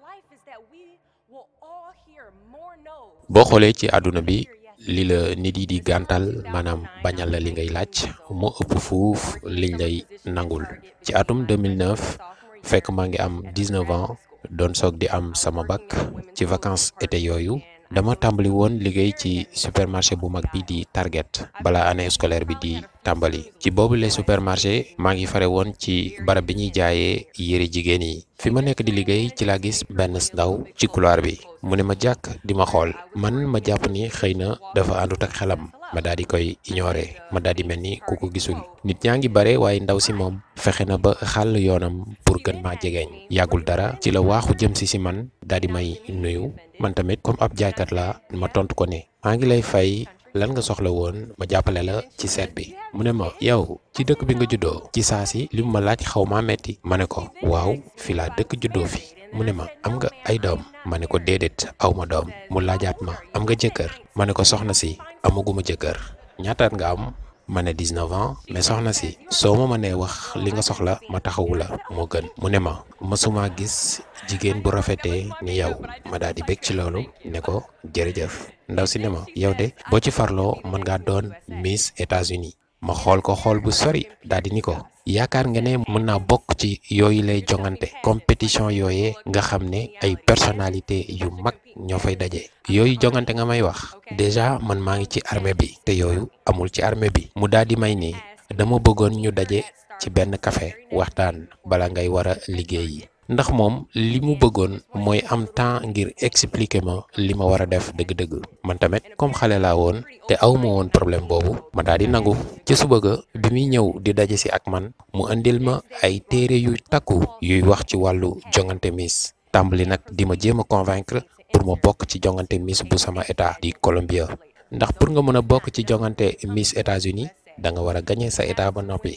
boo xoolee ci àdduna bi li la nit yi di gàntal maanaam bañal la li ngay laaj moo ëpp fuuf liñ lay nangul ci atum 2009 fekk maa ngi am 19 ans doon soog di am sama bac ci vacances été yooyu dama tàmbali woon liggéey ci supermarché bu mag bi di Target bala année scolaire bi di tàmbali ci boobu les supermarché maa ngi fare woon ci barab bi ñuy jaayee yëre jigéen yi fi ma nekk di liggéey ci laa gis benn ndaw ci couloir bi mu ne ma jàkk di ma xool man ma jàpp ni xëy na dafa àndut ak xelam ma daal di koy ignorer ma daal di mel ni ku ko gisul nit ñaa ngi bare waaye ndaw si moom fexe na ba xàll yoonam pour gën maa jegeeñ yàggul dara ci la waaxu jëm si si man daal di may nuyu man tamit comme ab jaaykat la ma tontu ko ne maa ngi lay fay lan nga soxla woon ma jàppale la ci seet bi mu ne ma yow ci dëkk bi nga juddoo ci saa si li mu ma laaj xaw maa metti ma ne ko waaw fi laa dëkk juddoo fi mu ne ma am nga ay doom ma ne ko déedéet aw ma doom mu laajaat ma am nga jëkkër ma ne ko soxna si amaguma jëkkër ñaataat nga am ma ne 19 ans mais soxna si soo ma mënee wax li nga soxla ma taxawu la moo gën mu ne ma mësuma gis jigéen bu rafetee ni yow ma daal di bég ci loolu ne ko jërëjëf ndaw si ne ma yow de boo ci farloo mën ngaa doon Miss États-Unis ma xool ko xool bu sori daal di ni ko yaakaar nga ne mën naa bokk ci yooyu lay jongante compétition yooyee nga xam ne ay personnalité yu mag ñoo fay daje yooyu jongante nga may wax déjà man maa ngi ci armée bi te yooyu amul ci armée bi mu daal di may ni dama bëggoon ñu daje ci benn café waxtaan bala ngay war a liggéeyi ndax moom li mu bëggoon mooy am temps ngir expliquer ma li ma war a def dëgg-dëgg man tamit comme xale laa woon te aw ma woon problème boobu ma daal di nangu ci suba ga bi muy ñëw di daje si ak man mu indil ma ay téere yu takku yuy wax ci wàllu jongante Miss tàmbali nag di ma jéem a convaincre pour ma bokk ci jongante Miss bu sama état di Columbia ndax pour nga mën a bokk ci jongante Miss États-Unis da nga war a gagné sa état ba noppi.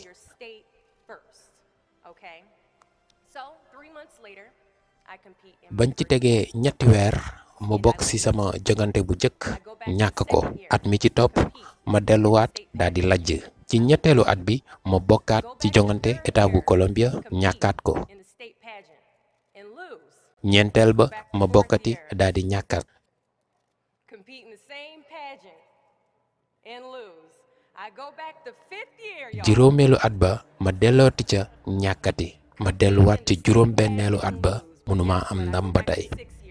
bañ ci tegee ñetti weer ma bokk ci sama jogante bu njëkk ñàkk ko at mi ci topp ma delluwaat daal di lajj ci ñetteelu at bi ma bokkaat ci jongante état bu Columbia ñàkkaat ko ñeenteel ba ma bokkati daal di ñàkkaat juróomeelu at ba ma dellooti ca ñàkkati ma delluwaat ci juróom benneelu at ba mënuma am ndam ba tey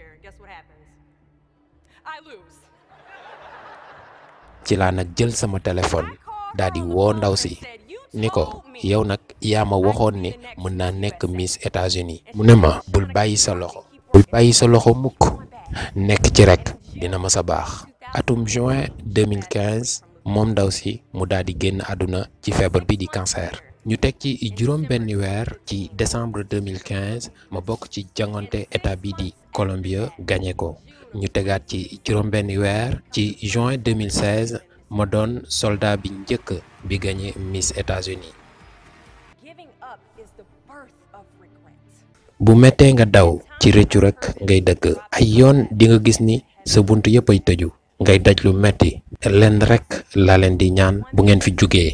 ci laa nag jël sama téléphone daal di woo ndaw si ni ko yow nag yaa ma waxoon ni mën naa nekk Miss États-Unis mu ne ma bul bàyyi sa loxo bul bàyyi sa loxo mukk nekk ci rek dina ma sa baax atum juin 2015 moom ndaw si mu daal di génn àdduna ci feebar bi di cancer ñu teg ci juróom benni weer ci décembre 2015 ma bokk ci jangante état bi di Columbia gagné ko ñu tegaat ci juróom benni weer ci juin 2016 ma doon soldat bi njëkk bi gagné Miss États-Unis bu mettee nga daw ci rëccu rek ngay dëkk ay yoon di nga gis ni sa bunt yëpp ay tëju ngay daj lu metti leen rek laa leen di ñaan bu ngeen fi jógee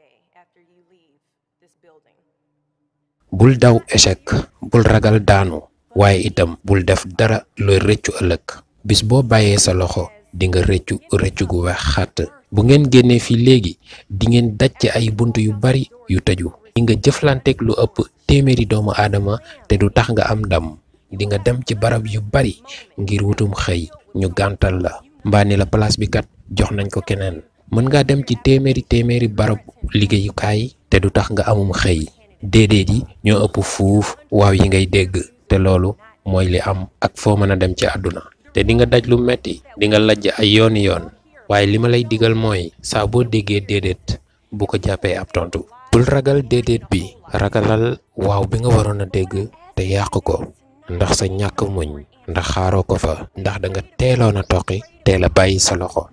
bul daw échec bul ragal daanu waaye itam bul def dara looy rëccu ëllëg bis boo bàyyee sa loxo di nga rëccu rëccu gu wex xàtt bu ngeen génnee fii léegi di ngeen daj ci ay bunt yu bari yu tëju di nga jëflanteeg lu ëpp téeméeri doomu aadama te du tax nga am ndam di nga dem ci barab yu bari ngir wutum xëy ñu gàntal la mbaa ni la place bi kat jox nañ ko keneen mën ngaa dem ci téeméeri téeméeri barab liggéeyukaay te du tax nga amum xëy déedéet yi ñoo ëpp fuuf waaw yi ngay dégg te loolu mooy li am ak foo mën a dem ci àdduna te di nga daj lu metti di nga lajj ay yooni yoon waaye li ma lay digal mooy saa boo déggee déedéet bu ko jàppee ab tontu bul ragal déedéet bi ragalal waaw bi nga waroon a dégg te yàq ko ndax sa ñàkk muñ ndax xaaroo ko fa ndax da nga teeloon a toqi teel a bàyyi sa loxo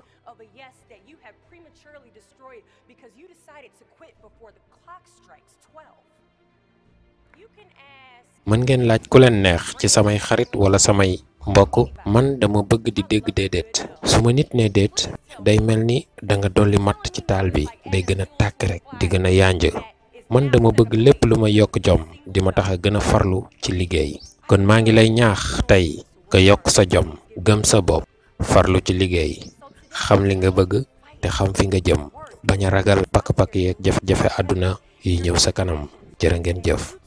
mën ngeen laaj ku leen neex ci samay xarit wala samay mbokk man dama bëgg di dégg déedéet su ma nit ne déet day mel ni da nga dolli matt ci taal bi day gën a tàkk rek di gën a yànj man dama bëgg lépp lu ma yokk jom di ma tax a gën a farlu ci liggéey kon maa ngi lay ñaax tey nga yokk sa jom gëm sa bopp farlu ci liggéey xam li nga bëgg te xam fi nga jëm bañ a ragal pakk-pakk yeeg jafe-jafe àdduna yi ñëw sa kanam jërë ngeen jëf